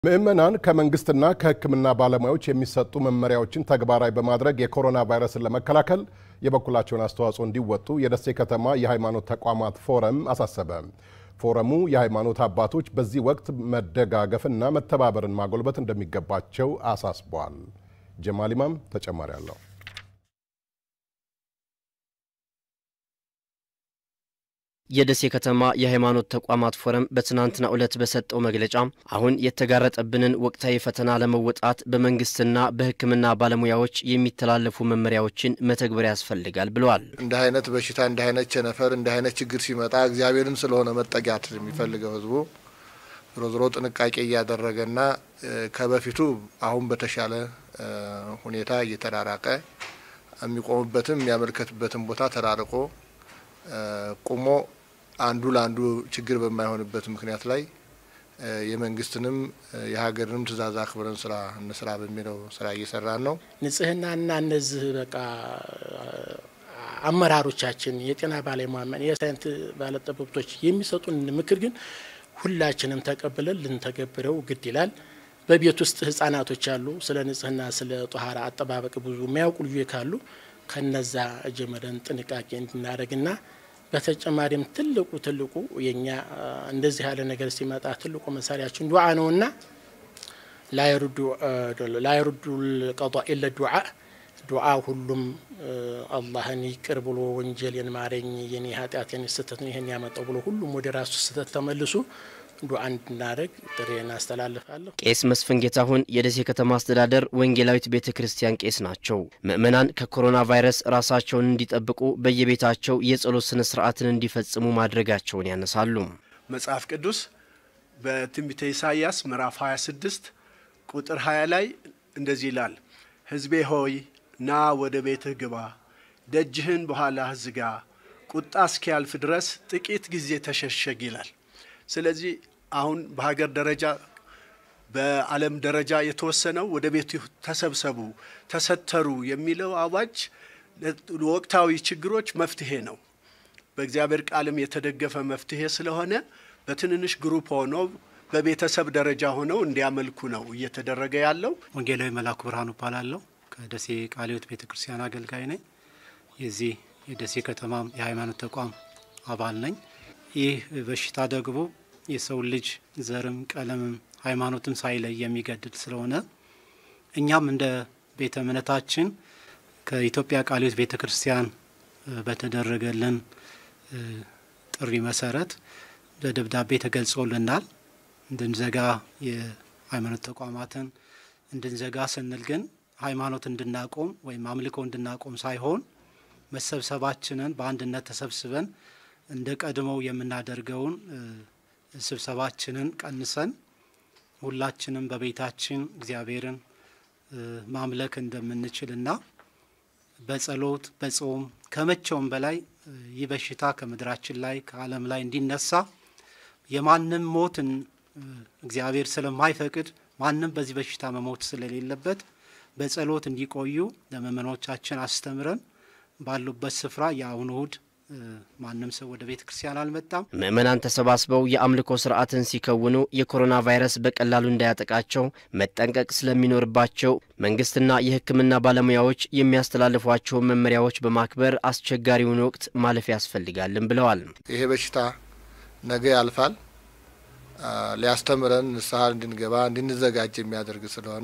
ምዕመናን ከመንግስትና ከሕክምና ባለሙያዎች የሚሰጡ መመሪያዎችን ተግባራዊ በማድረግ የኮሮና ቫይረስን ለመከላከል የበኩላቸውን አስተዋጽኦ እንዲወጡ የደሴ ከተማ የሃይማኖት ተቋማት ፎረም አሳሰበ። ፎረሙ የሃይማኖት አባቶች በዚህ ወቅት መደጋገፍና መተባበርን ማጎልበት እንደሚገባቸው አሳስቧል። ጀማል ኢማም ተጨማሪ አለው። የደሴ ከተማ የሃይማኖት ተቋማት ፎረም በትናንትናው ዕለት በሰጠው መግለጫ አሁን የተጋረጠብንን ወቅታዊ ፈተና ለመወጣት በመንግስትና በሕክምና ባለሙያዎች የሚተላለፉ መመሪያዎችን መተግበር ያስፈልጋል ብለዋል። እንዲህ አይነት በሽታ እንዲህ አይነት ቸነፈር እንዲህ አይነት ችግር ሲመጣ እግዚአብሔርን ስለሆነ መጠጊያት የሚፈልገው ህዝቡ ዞሮ ዞሮ ጥንቃቄ እያደረገና ከበፊቱ አሁን በተሻለ ሁኔታ እየተራራቀ የሚቆምበትም የሚያመልከትበትም ቦታ ተራርቆ ቁሞ አንዱ ለአንዱ ችግር በማይሆንበት ምክንያት ላይ የመንግስትንም የሀገርንም ትዕዛዝ አክብረን ስራ እንስራ በሚለው ስራ እየሰራን ነው። ንጽህናና እነዚህ በቃ አመራሮቻችን የጤና ባለሙያ የሳይንስ ባለጠበብቶች የሚሰጡን ምክር ግን ሁላችንም ተቀብለን ልንተገብረው ግድ ይላል። በቤት ውስጥ ህጻናቶች አሉ። ስለ ንጽህና ስለ ጧሃራ አጠባበቅ ብዙ የሚያውቁ ልጆች ካሉ ከነዛ ጀምረን ጥንቃቄ እንድናደርግና በተጨማሪም ትልቁ ትልቁ የኛ እንደዚህ ያለ ነገር ሲመጣ ትልቁ መሳሪያችን ዱዓ ነውና ላይሩዱ ቀዷ ኢለ ዱዓ ዱዓ ሁሉም አላህን ይቅር ብሎ ወንጀሌን ማረኝ፣ የኔ ኃጢአቴን ስህተት ነው ይህን ያመጣው ብሎ ሁሉም ወደ ራሱ ስህተት ተመልሶ ዱዓ እንድናደርግ ጥሬን አስተላልፋለሁ። ቄስ መስፍን ጌታሁን የደሴ ከተማ አስተዳደር ወንጌላዊት ቤተ ክርስቲያን ቄስ ናቸው። ምዕመናን ከኮሮና ቫይረስ ራሳቸውን እንዲጠብቁ በየቤታቸው የጸሎት ስነ ስርዓትን እንዲፈጽሙ ማድረጋቸውን ያነሳሉ። መጽሐፍ ቅዱስ በትንቢተ ኢሳይያስ ምዕራፍ 26 ቁጥር 20 ላይ እንደዚህ ይላል፣ ሕዝቤ ሆይ ና ወደ ቤትህ ግባ፣ ደጅህን በኋላህ ዝጋ፣ ቁጣ እስኪያልፍ ድረስ ጥቂት ጊዜ ተሸሸግ ይላል። ስለዚህ አሁን በሀገር ደረጃ በዓለም ደረጃ የተወሰነው ወደ ቤቱ ተሰብሰቡ፣ ተሰተሩ የሚለው አዋጅ ወቅታዊ ችግሮች መፍትሄ ነው። በእግዚአብሔር ቃልም የተደገፈ መፍትሄ ስለሆነ በትንንሽ ግሩፕ ሆኖ በቤተሰብ ደረጃ ሆነው እንዲያመልኩ ነው እየተደረገ ያለው። ወንጌላዊ መላኩ ብርሃኑ እባላለሁ። ከደሴ ቃለ ሕይወት ቤተ ክርስቲያን አገልጋይ ነኝ። የዚህ የደሴ ከተማም የሃይማኖት ተቋም አባል ነኝ። ይህ በሽታ ደግሞ የሰው ልጅ ዘርም ቀለምም ሃይማኖትም ሳይለይ የሚገድል ስለሆነ እኛም እንደ ቤተ እምነታችን ከኢትዮጵያ ቃለ ሕይወት ቤተ ክርስቲያን በተደረገልን ጥሪ መሰረት በደብዳቤ ተገልጾልናል። እንድንዘጋ የሃይማኖት ተቋማትን እንድንዘጋ ስንል ግን ሃይማኖት እንድናቆም ወይም አምልኮ እንድናቆም ሳይሆን መሰብሰባችንን በአንድነት ተሰብስበን እንደ ቀድሞው የምናደርገውን ስብሰባችንን ቀንሰን ሁላችንም በቤታችን እግዚአብሔርን ማምለክ እንደምንችልና በጸሎት በጾም ከመቼውም በላይ ይህ በሽታ ከምድራችን ላይ ከዓለም ላይ እንዲነሳ የማንም ሞትን እግዚአብሔር ስለማይፈቅድ ማንም በዚህ በሽታ መሞት ስለሌለበት በጸሎት እንዲቆዩ ለምእመኖቻችን አስተምረን ባሉበት ስፍራ የአሁኑ እሁድ ማንም ሰው ወደ ቤተ ክርስቲያን አልመጣም። ምዕመናን ተሰባስበው የአምልኮ ስርዓትን ሲከውኑ የኮሮና ቫይረስ በቀላሉ እንዳያጠቃቸው መጠንቀቅ ስለሚኖርባቸው መንግስትና የሕክምና ባለሙያዎች የሚያስተላልፏቸውን መመሪያዎች በማክበር አስቸጋሪውን ወቅት ማለፍ ያስፈልጋልን ብለዋል። ይሄ በሽታ ነገ ያልፋል። ሊያስተምረን ንስሐ እንድንገባ እንድንዘጋጅ የሚያደርግ ስለሆነ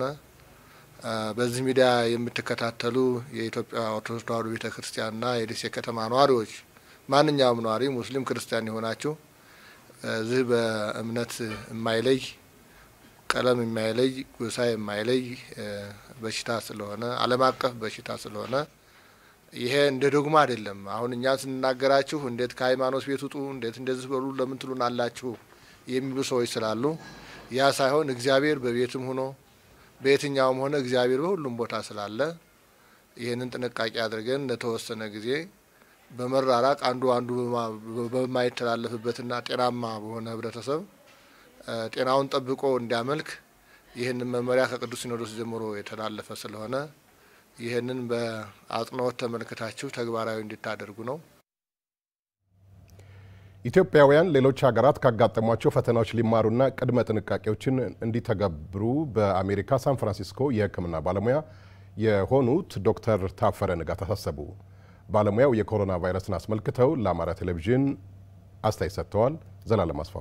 በዚህ ሚዲያ የምትከታተሉ የኢትዮጵያ ኦርቶዶክስ ተዋሕዶ ቤተ ክርስቲያንና የደሴ ከተማ ነዋሪዎች ማንኛውም ነዋሪ ሙስሊም ክርስቲያን የሆናችሁ እዚህ በእምነት የማይለይ ቀለም የማይለይ ጎሳ የማይለይ በሽታ ስለሆነ ዓለም አቀፍ በሽታ ስለሆነ ይሄ እንደ ዶግማ አይደለም። አሁን እኛ ስንናገራችሁ እንዴት ከሃይማኖት ቤት ውጡ፣ እንዴት እንደዚህ በሉ ለምን ትሉን አላችሁ የሚሉ ሰዎች ስላሉ ያ ሳይሆን እግዚአብሔር በቤትም ሆኖ በየትኛውም ሆነ እግዚአብሔር በሁሉም ቦታ ስላለ ይህንን ጥንቃቄ አድርገን ለተወሰነ ጊዜ በመራራቅ አንዱ አንዱ በማይተላለፍበትና ጤናማ በሆነ ህብረተሰብ ጤናውን ጠብቆ እንዲያመልክ ይህንን መመሪያ ከቅዱስ ሲኖዶስ ጀምሮ የተላለፈ ስለሆነ ይህንን በአጽንኦት ተመልክታችሁ ተግባራዊ እንድታደርጉ ነው። ኢትዮጵያውያን ሌሎች ሀገራት ካጋጠሟቸው ፈተናዎች ሊማሩና ቅድመ ጥንቃቄዎችን እንዲተገብሩ በአሜሪካ ሳን ፍራንሲስኮ የሕክምና ባለሙያ የሆኑት ዶክተር ታፈረ ንጋት አሳሰቡ። ባለሙያው የኮሮና ቫይረስን አስመልክተው ለአማራ ቴሌቪዥን አስተያየት ሰጥተዋል። ዘላለም አስፋው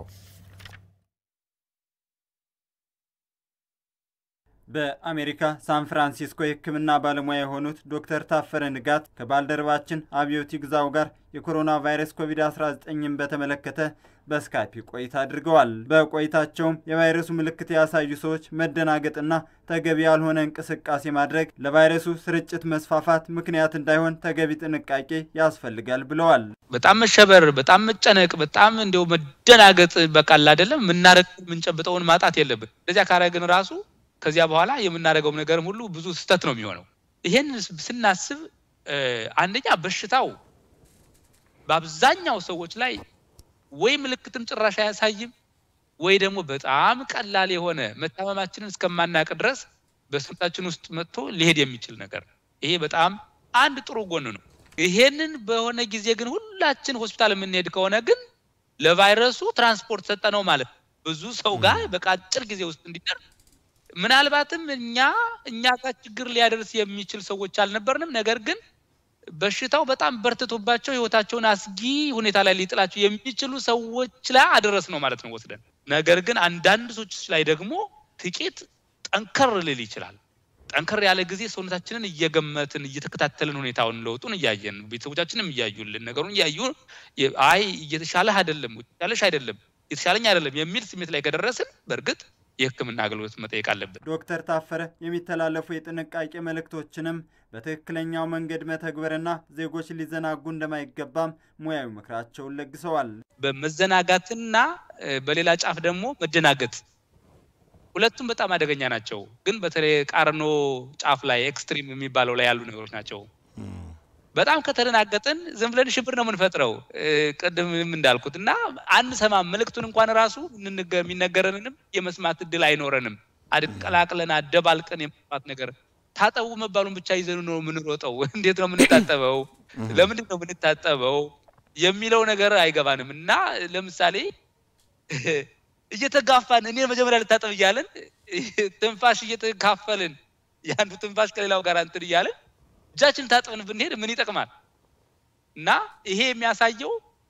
በአሜሪካ ሳን ፍራንሲስኮ የሕክምና ባለሙያ የሆኑት ዶክተር ታፈረ ንጋት ከባልደረባችን አብዮት ይግዛው ጋር የኮሮና ቫይረስ ኮቪድ-19ን በተመለከተ በስካይፕ ቆይታ አድርገዋል። በቆይታቸውም የቫይረሱ ምልክት ያሳዩ ሰዎች መደናገጥና ተገቢ ያልሆነ እንቅስቃሴ ማድረግ ለቫይረሱ ስርጭት መስፋፋት ምክንያት እንዳይሆን ተገቢ ጥንቃቄ ያስፈልጋል ብለዋል። በጣም መሸበር፣ በጣም መጨነቅ፣ በጣም እንዲያው መደናገጥ በቃል አይደለም የምናረግ የምንጨብጠውን ማጣት የለብን። እንደዚያ ካረግን ራሱ ከዚያ በኋላ የምናደርገው ነገርም ሁሉ ብዙ ስህተት ነው የሚሆነው። ይሄን ስናስብ አንደኛ በሽታው በአብዛኛው ሰዎች ላይ ወይ ምልክትም ጭራሽ አያሳይም ወይ ደግሞ በጣም ቀላል የሆነ መታመማችንን እስከማናቅ ድረስ በሰውነታችን ውስጥ መጥቶ ሊሄድ የሚችል ነገር ነው። ይሄ በጣም አንድ ጥሩ ጎን ነው። ይሄንን በሆነ ጊዜ ግን ሁላችን ሆስፒታል የምንሄድ ከሆነ ግን ለቫይረሱ ትራንስፖርት ሰጠ ነው ማለት ብዙ ሰው ጋር በቃ አጭር ጊዜ ውስጥ እንዲደርስ ምናልባትም እኛ እኛ ጋር ችግር ሊያደርስ የሚችል ሰዎች አልነበርንም። ነገር ግን በሽታው በጣም በርትቶባቸው ህይወታቸውን አስጊ ሁኔታ ላይ ሊጥላቸው የሚችሉ ሰዎች ላይ አደረስ ነው ማለት ነው ወስደን። ነገር ግን አንዳንድ ሰዎች ላይ ደግሞ ጥቂት ጠንከር ሊል ይችላል። ጠንከር ያለ ጊዜ ሰውነታችንን እየገመትን እየተከታተልን ሁኔታውን ለውጡን እያየን ቤተሰቦቻችንም እያዩልን ነገሩን እያዩ አይ እየተሻለህ አይደለም የተሻለሽ አይደለም የተሻለኝ አይደለም የሚል ስሜት ላይ ከደረስን በእርግጥ የሕክምና አገልግሎት መጠየቅ አለብን። ዶክተር ታፈረ የሚተላለፉ የጥንቃቄ መልእክቶችንም በትክክለኛው መንገድ መተግበርና ዜጎች ሊዘናጉ እንደማይገባም ሙያዊ ምክራቸውን ለግሰዋል። በመዘናጋትና በሌላ ጫፍ ደግሞ መደናገጥ ሁለቱም በጣም አደገኛ ናቸው። ግን በተለይ ቃርኖ ጫፍ ላይ ኤክስትሪም የሚባለው ላይ ያሉ ነገሮች ናቸው። በጣም ከተደናገጥን ዝም ብለን ሽብር ነው የምንፈጥረው። ቅድምም እንዳልኩት እና አንሰማም። መልእክቱን እንኳን ራሱ የሚነገረንንም የመስማት እድል አይኖረንም። አድቀላቅለን አደባልቀን የመስማት ነገር ታጠቡ መባሉን ብቻ ይዘኑ ነው የምንሮጠው። እንዴት ነው የምንታጠበው? ለምንድን ነው የምንታጠበው የሚለው ነገር አይገባንም። እና ለምሳሌ እየተጋፋን እኔ መጀመሪያ ልታጠብ እያለን ትንፋሽ እየተካፈልን የአንዱ ትንፋሽ ከሌላው ጋር እንትን እያለን እጃችን ታጥበን ብንሄድ ምን ይጠቅማል? እና ይሄ የሚያሳየው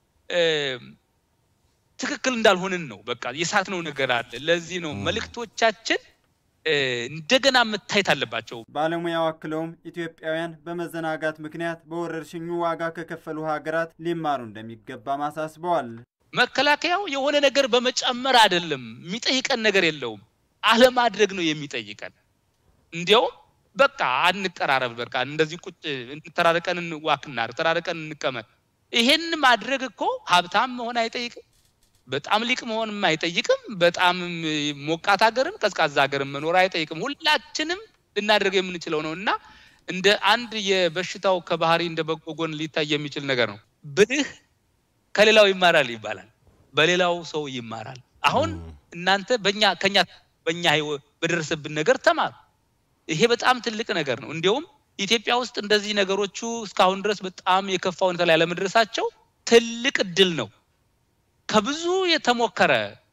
ትክክል እንዳልሆንን ነው። በቃ የሳትነው ነገር አለ። ለዚህ ነው መልእክቶቻችን እንደገና መታየት አለባቸው። ባለሙያው አክለውም ኢትዮጵያውያን በመዘናጋት ምክንያት በወረርሽኙ ዋጋ ከከፈሉ ሀገራት ሊማሩ እንደሚገባም አሳስበዋል። መከላከያው የሆነ ነገር በመጨመር አይደለም የሚጠይቀን ነገር የለውም፣ አለማድረግ ነው የሚጠይቀን። እንዲያውም በቃ አንቀራረብ፣ በቃ እንደዚህ ቁጭ ተራርቀን ዋክናር ተራርቀን እንቀመጥ። ይሄን ማድረግ እኮ ሀብታም መሆን አይጠይቅም፣ በጣም ሊቅ መሆንም አይጠይቅም፣ በጣም ሞቃት ሀገርም ቀዝቃዛ ሀገርም መኖር አይጠይቅም። ሁላችንም ልናደርገው የምንችለው ነው እና እንደ አንድ የበሽታው ከባህሪ እንደ በጎ ጎን ሊታይ የሚችል ነገር ነው። ብልህ ከሌላው ይማራል ይባላል፣ በሌላው ሰው ይማራል። አሁን እናንተ በእኛ ከኛ በእኛ በደረሰብን ነገር ተማሩ። ይሄ በጣም ትልቅ ነገር ነው። እንዲያውም ኢትዮጵያ ውስጥ እንደዚህ ነገሮቹ እስካሁን ድረስ በጣም የከፋ ሁኔታ ላይ ያለመድረሳቸው ትልቅ እድል ነው። ከብዙ የተሞከረ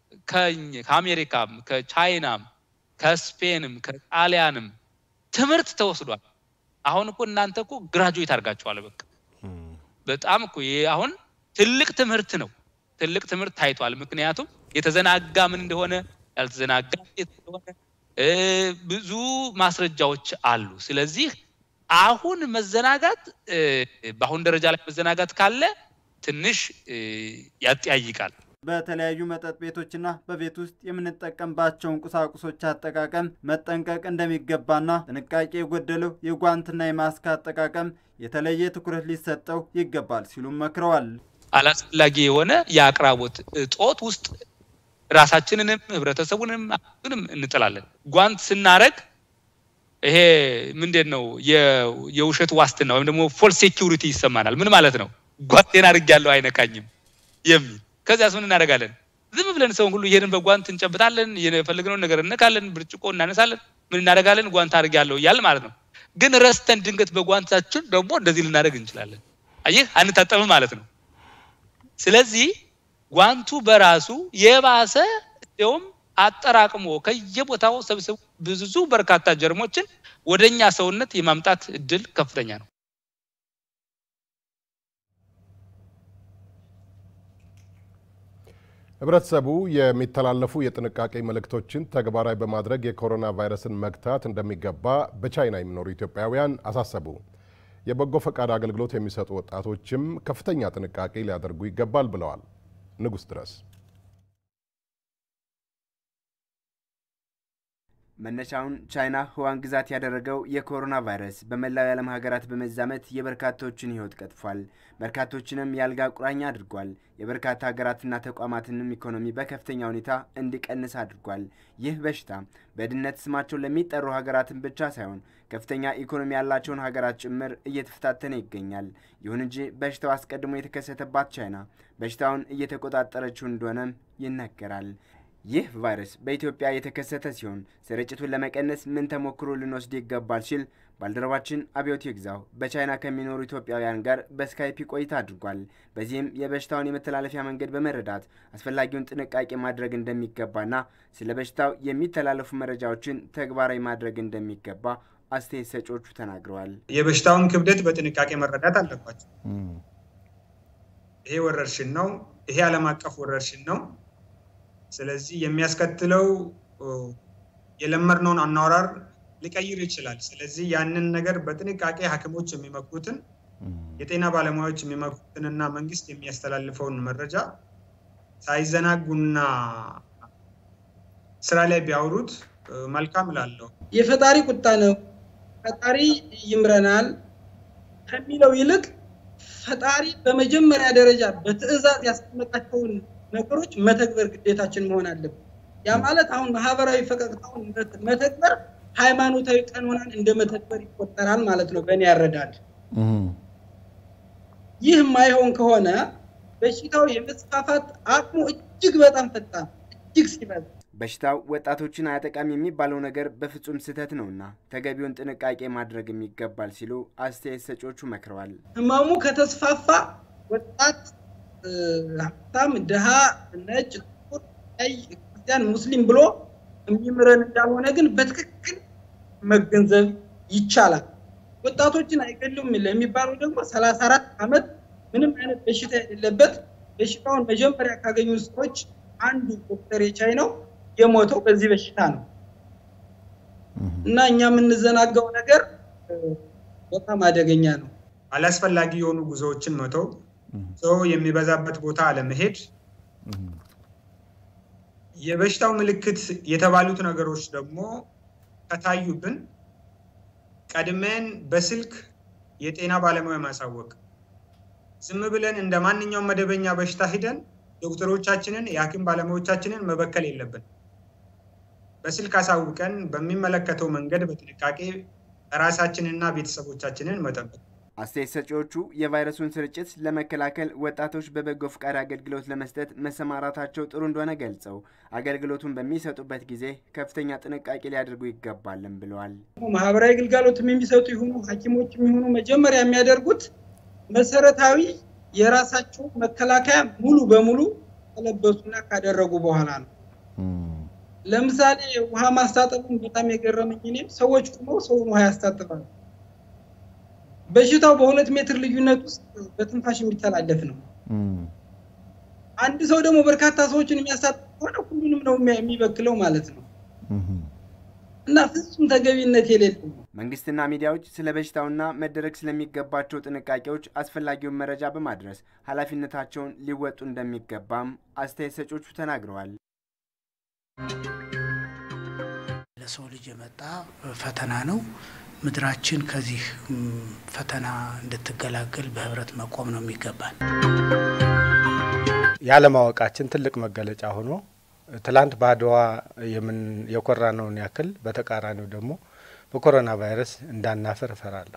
ከአሜሪካም፣ ከቻይናም፣ ከስፔንም፣ ከጣሊያንም ትምህርት ተወስዷል። አሁን እኮ እናንተ እኮ ግራጁዌት አድርጋችኋል። በቃ በጣም እኮ ይሄ አሁን ትልቅ ትምህርት ነው። ትልቅ ትምህርት ታይቷል። ምክንያቱም የተዘናጋ ምን እንደሆነ ያልተዘናጋ እንደሆነ ብዙ ማስረጃዎች አሉ። ስለዚህ አሁን መዘናጋት በአሁን ደረጃ ላይ መዘናጋት ካለ ትንሽ ያጠያይቃል። በተለያዩ መጠጥ ቤቶችና በቤት ውስጥ የምንጠቀምባቸውን ቁሳቁሶች አጠቃቀም መጠንቀቅ እንደሚገባና ጥንቃቄ የጎደለው የጓንትና የማስክ አጠቃቀም የተለየ ትኩረት ሊሰጠው ይገባል ሲሉም መክረዋል። አላስፈላጊ የሆነ የአቅራቦት እጦት ውስጥ ራሳችንንም ህብረተሰቡንም ሁንም እንጥላለን። ጓንት ስናረግ ይሄ ምንድን ነው የውሸት ዋስትና ወይም ደግሞ ፎልስ ሴኪሪቲ ይሰማናል። ምን ማለት ነው? ጓንቴን አድርጌያለሁ አይነካኝም የሚል ከዚያስ ምን እናደርጋለን? ዝም ብለን ሰውን ሁሉ ይሄንን በጓንት እንጨብጣለን፣ የፈለግነውን ነገር እነካለን፣ ብርጭቆ እናነሳለን፣ ምን እናደርጋለን? ጓንት አድርጌያለሁ እያል ማለት ነው። ግን ረስተን ድንገት በጓንታችን ደግሞ እንደዚህ ልናደርግ እንችላለን። አየህ፣ አንታጠብም ማለት ነው። ስለዚህ ጓንቱ በራሱ የባሰ እንዲያውም አጠራቅሞ ከየቦታው ሰብስቦ ብዙ በርካታ ጀርሞችን ወደኛ ሰውነት የማምጣት እድል ከፍተኛ ነው። ህብረተሰቡ የሚተላለፉ የጥንቃቄ መልእክቶችን ተግባራዊ በማድረግ የኮሮና ቫይረስን መግታት እንደሚገባ በቻይና የሚኖሩ ኢትዮጵያውያን አሳሰቡ። የበጎ ፈቃድ አገልግሎት የሚሰጡ ወጣቶችም ከፍተኛ ጥንቃቄ ሊያደርጉ ይገባል ብለዋል። ንጉስ ድረስ መነሻውን ቻይና ህዋን ግዛት ያደረገው የኮሮና ቫይረስ በመላው የዓለም ሀገራት በመዛመት የበርካቶችን ህይወት ቀጥፏል። በርካቶችንም የአልጋ ቁራኛ አድርጓል። የበርካታ ሀገራትና ተቋማትንም ኢኮኖሚ በከፍተኛ ሁኔታ እንዲቀንስ አድርጓል። ይህ በሽታ በድህነት ስማቸው ለሚጠሩ ሀገራትን ብቻ ሳይሆን ከፍተኛ ኢኮኖሚ ያላቸውን ሀገራት ጭምር እየተፈታተነ ይገኛል። ይሁን እንጂ በሽታው አስቀድሞ የተከሰተባት ቻይና በሽታውን እየተቆጣጠረችው እንደሆነም ይነገራል። ይህ ቫይረስ በኢትዮጵያ የተከሰተ ሲሆን ስርጭቱን ለመቀነስ ምን ተሞክሮ ልንወስድ ይገባል ሲል ባልደረባችን አብዮት ይግዛው በቻይና ከሚኖሩ ኢትዮጵያውያን ጋር በስካይፒ ቆይታ አድርጓል። በዚህም የበሽታውን የመተላለፊያ መንገድ በመረዳት አስፈላጊውን ጥንቃቄ ማድረግ እንደሚገባና ስለ በሽታው የሚተላለፉ መረጃዎችን ተግባራዊ ማድረግ እንደሚገባ አስተያየት ሰጪዎቹ ተናግረዋል። የበሽታውን ክብደት በጥንቃቄ መረዳት አለባቸው። ይሄ ወረርሽን ነው። ይሄ ዓለም አቀፍ ወረርሽን ነው። ስለዚህ የሚያስከትለው የለመድነውን አኗራር ሊቀይር ይችላል። ስለዚህ ያንን ነገር በጥንቃቄ ሐኪሞች የሚመክሩትን የጤና ባለሙያዎች የሚመክሩትንና መንግስት የሚያስተላልፈውን መረጃ ሳይዘናጉና ስራ ላይ ቢያውሩት መልካም እላለሁ። የፈጣሪ ቁጣ ነው፣ ፈጣሪ ይምረናል ከሚለው ይልቅ ፈጣሪ በመጀመሪያ ደረጃ በትዕዛዝ ያስቀመጣቸውን ነገሮች መተግበር ግዴታችን መሆን አለብን። ያ ማለት አሁን ማህበራዊ ፈቀቅታውን መተግበር ሃይማኖታዊ ቀኖናን እንደ መተግበር ይቆጠራል ማለት ነው በእኔ ያረዳል። ይህ የማይሆን ከሆነ በሽታው የመስፋፋት አቅሙ እጅግ በጣም ፈጣን እጅግ ሲበዛ በሽታው ወጣቶችን አያጠቃም የሚባለው ነገር በፍጹም ስህተት ነውና ተገቢውን ጥንቃቄ ማድረግም ይገባል ሲሉ አስተያየት ሰጪዎቹ መክረዋል። ህመሙ ከተስፋፋ ወጣት ሀብታም፣ ድሃ፣ ነጭ፣ ጥቁር፣ ቀይ፣ ክርስቲያን፣ ሙስሊም ብሎ የሚምረን እንዳልሆነ ግን በትክክል መገንዘብ ይቻላል። ወጣቶችን አይገሉም ለሚባለው ደግሞ ሰላሳ አራት ዓመት ምንም አይነት በሽታ የሌለበት በሽታውን መጀመሪያ ካገኙ ሰዎች አንዱ ዶክተር የቻይ ነው የሞተው በዚህ በሽታ ነው እና እኛ የምንዘናጋው ነገር በጣም አደገኛ ነው። አላስፈላጊ የሆኑ ጉዞዎችን መተው ሰው የሚበዛበት ቦታ አለመሄድ፣ የበሽታው ምልክት የተባሉት ነገሮች ደግሞ ከታዩብን ቀድመን በስልክ የጤና ባለሙያ ማሳወቅ፣ ዝም ብለን እንደ ማንኛውም መደበኛ በሽታ ሂደን ዶክተሮቻችንን የሐኪም ባለሙያዎቻችንን መበከል የለብን። በስልክ አሳውቀን በሚመለከተው መንገድ በጥንቃቄ ራሳችንና ቤተሰቦቻችንን መጠበቅ አስተያየት ሰጪዎቹ የቫይረሱን ስርጭት ለመከላከል ወጣቶች በበጎ ፈቃድ አገልግሎት ለመስጠት መሰማራታቸው ጥሩ እንደሆነ ገልጸው አገልግሎቱን በሚሰጡበት ጊዜ ከፍተኛ ጥንቃቄ ሊያደርጉ ይገባልን ብለዋል። ማህበራዊ ግልጋሎትም የሚሰጡ ይሁኑ ሐኪሞች የሚሆኑ መጀመሪያ የሚያደርጉት መሰረታዊ የራሳቸው መከላከያ ሙሉ በሙሉ ከለበሱና ካደረጉ በኋላ ነው። ለምሳሌ ውሃ ማስታጠቡን በጣም የገረመኝ እኔም ሰዎች ቁመው ሰውን ውሃ ያስታጥባሉ። በሽታው በሁለት ሜትር ልዩነት ውስጥ በትንፋሽ የሚተላለፍ ነው። አንድ ሰው ደግሞ በርካታ ሰዎችን የሚያሳትፍ ከሆነ ሁሉንም ነው የሚበክለው ማለት ነው እና ፍጹም ተገቢነት የሌለው ነው። መንግስትና ሚዲያዎች ስለ በሽታውና መደረግ ስለሚገባቸው ጥንቃቄዎች አስፈላጊውን መረጃ በማድረስ ኃላፊነታቸውን ሊወጡ እንደሚገባም አስተያየት ሰጪዎቹ ተናግረዋል። ለሰው ልጅ የመጣ ፈተና ነው። ምድራችን ከዚህ ፈተና እንድትገላገል በህብረት መቆም ነው የሚገባል። ያለማወቃችን ትልቅ መገለጫ ሆኖ ትላንት በአድዋ የኮራነውን ያክል በተቃራኒው ደግሞ በኮሮና ቫይረስ እንዳናፈር እፈራለሁ።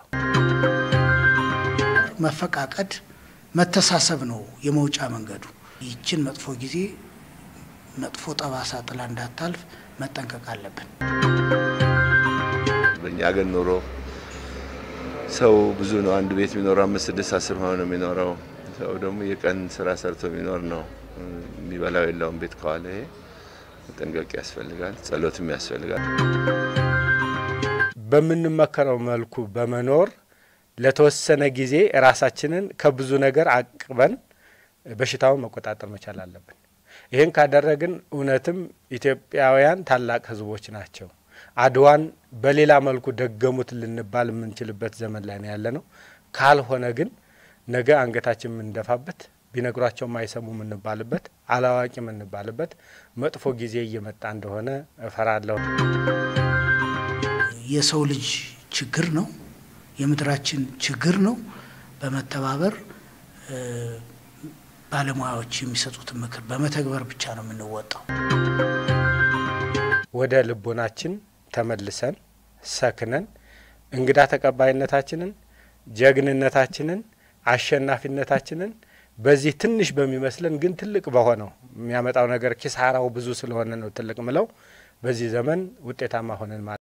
መፈቃቀድ፣ መተሳሰብ ነው የመውጫ መንገዱ። ይችን መጥፎ ጊዜ መጥፎ ጠባሳ ጥላ እንዳታልፍ መጠንቀቅ አለብን። በእኛ ሀገር ኑሮ ሰው ብዙ ነው። አንድ ቤት የሚኖረው አምስት ስድስት አስር ሆኖ ነው የሚኖረው። ሰው ደግሞ የቀን ስራ ሰርቶ የሚኖር ነው። የሚበላው የለውም ቤት ከዋለ ይሄ መጠንቀቅ ያስፈልጋል። ጸሎትም ያስፈልጋል። በምንመከረው መልኩ በመኖር ለተወሰነ ጊዜ ራሳችንን ከብዙ ነገር አቅበን በሽታውን መቆጣጠር መቻል አለብን። ይህን ካደረግን እውነትም ኢትዮጵያውያን ታላቅ ሕዝቦች ናቸው። አድዋን በሌላ መልኩ ደገሙት ልንባል የምንችልበት ዘመን ላይ ነው ያለ ነው። ካልሆነ ግን ነገ አንገታችን የምንደፋበት ቢነግሯቸው የማይሰሙ የምንባልበት አላዋቂ የምንባልበት መጥፎ ጊዜ እየመጣ እንደሆነ እፈራለሁ። የሰው ልጅ ችግር ነው፣ የምድራችን ችግር ነው። በመተባበር ባለሙያዎች የሚሰጡትን ምክር በመተግበር ብቻ ነው የምንወጣው። ወደ ልቦናችን ተመልሰን ሰክነን እንግዳ ተቀባይነታችንን፣ ጀግንነታችንን፣ አሸናፊነታችንን በዚህ ትንሽ በሚመስለን ግን ትልቅ በሆነው የሚያመጣው ነገር ኪሳራው ብዙ ስለሆነ ነው ትልቅ ምለው በዚህ ዘመን ውጤታማ ሆነን ማለት